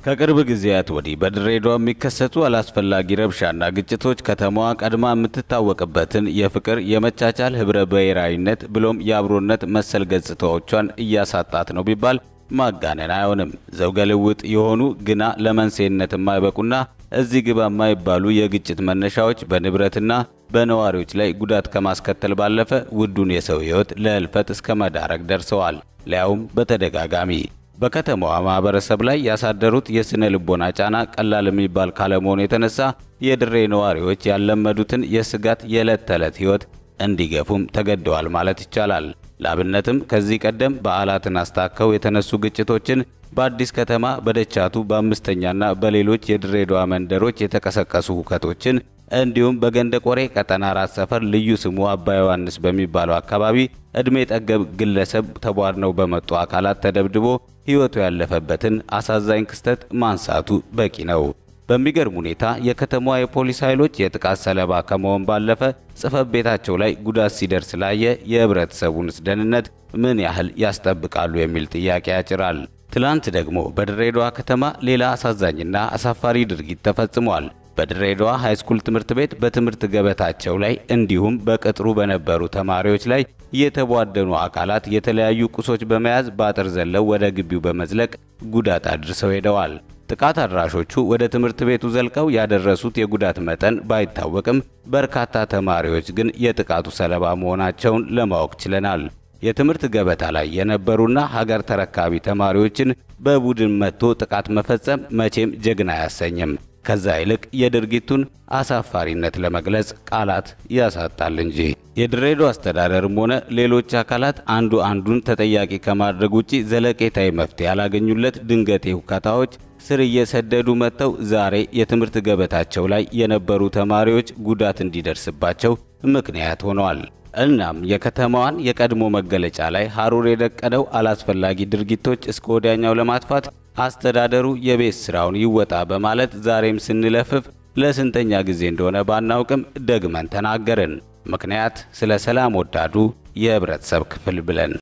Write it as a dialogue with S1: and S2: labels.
S1: ከቅርብ ጊዜያት ወዲህ በድሬዳዋ የሚከሰቱ አላስፈላጊ ረብሻና ግጭቶች ከተማዋ ቀድማ የምትታወቅበትን የፍቅር፣ የመቻቻል፣ ህብረ ብሔራዊነት ብሎም የአብሮነት መሰል ገጽታዎቿን እያሳጣት ነው ቢባል ማጋነን አይሆንም። ዘውገ ልውጥ የሆኑ ግና ለመንስኤነት የማይበቁና እዚህ ግባ የማይባሉ የግጭት መነሻዎች በንብረትና በነዋሪዎች ላይ ጉዳት ከማስከተል ባለፈ ውዱን የሰው ሕይወት ለህልፈት እስከ መዳረግ ደርሰዋል። ሊያውም በተደጋጋሚ በከተማዋ ማህበረሰብ ላይ ያሳደሩት የስነ ልቦና ጫና ቀላል የሚባል ካለመሆኑ የተነሳ የድሬ ነዋሪዎች ያለመዱትን የስጋት የዕለት ተዕለት ሕይወት እንዲገፉም ተገደዋል ማለት ይቻላል። ላብነትም ከዚህ ቀደም በዓላትን አስታከው የተነሱ ግጭቶችን በአዲስ ከተማ በደቻቱ በአምስተኛና በሌሎች የድሬዳዋ መንደሮች የተቀሰቀሱ ሁከቶችን እንዲሁም በገንደ ቆሬ ቀጠና አራት ሰፈር ልዩ ስሙ አባ ዮሐንስ በሚባለው አካባቢ ዕድሜ ጠገብ ግለሰብ ተቧድነው በመጡ አካላት ተደብድቦ ሕይወቱ ያለፈበትን አሳዛኝ ክስተት ማንሳቱ በቂ ነው። በሚገርም ሁኔታ የከተማዋ የፖሊስ ኃይሎች የጥቃት ሰለባ ከመሆን ባለፈ ጽሕፈት ቤታቸው ላይ ጉዳት ሲደርስ ላየ የህብረተሰቡንስ ደህንነት ምን ያህል ያስጠብቃሉ የሚል ጥያቄ ያጭራል። ትላንት ደግሞ በድሬዳዋ ከተማ ሌላ አሳዛኝና አሳፋሪ ድርጊት ተፈጽሟል። በድሬዳዋ ሃይስኩል ትምህርት ቤት በትምህርት ገበታቸው ላይ እንዲሁም በቅጥሩ በነበሩ ተማሪዎች ላይ የተቧደኑ አካላት የተለያዩ ቁሶች በመያዝ በአጥር ዘለው ወደ ግቢው በመዝለቅ ጉዳት አድርሰው ሄደዋል። ጥቃት አድራሾቹ ወደ ትምህርት ቤቱ ዘልቀው ያደረሱት የጉዳት መጠን ባይታወቅም በርካታ ተማሪዎች ግን የጥቃቱ ሰለባ መሆናቸውን ለማወቅ ችለናል። የትምህርት ገበታ ላይ የነበሩና ሀገር ተረካቢ ተማሪዎችን በቡድን መጥቶ ጥቃት መፈጸም መቼም ጀግና አያሰኝም። ከዛ ይልቅ የድርጊቱን አሳፋሪነት ለመግለጽ ቃላት ያሳጣል እንጂ። የድሬዳዋ አስተዳደርም ሆነ ሌሎች አካላት አንዱ አንዱን ተጠያቂ ከማድረግ ውጪ ዘለቄታዊ መፍትሄ ያላገኙለት ድንገቴ ሁከታዎች ስር እየሰደዱ መጥተው ዛሬ የትምህርት ገበታቸው ላይ የነበሩ ተማሪዎች ጉዳት እንዲደርስባቸው ምክንያት ሆነዋል። እናም የከተማዋን የቀድሞ መገለጫ ላይ ሐሩር የደቀነው አላስፈላጊ ድርጊቶች እስከ ወዲያኛው ለማጥፋት አስተዳደሩ የቤት ስራውን ይወጣ በማለት ዛሬም ስንለፍፍ ለስንተኛ ጊዜ እንደሆነ ባናውቅም ደግመን ተናገርን። ምክንያት ስለ ሰላም ወዳዱ የህብረተሰብ ክፍል ብለን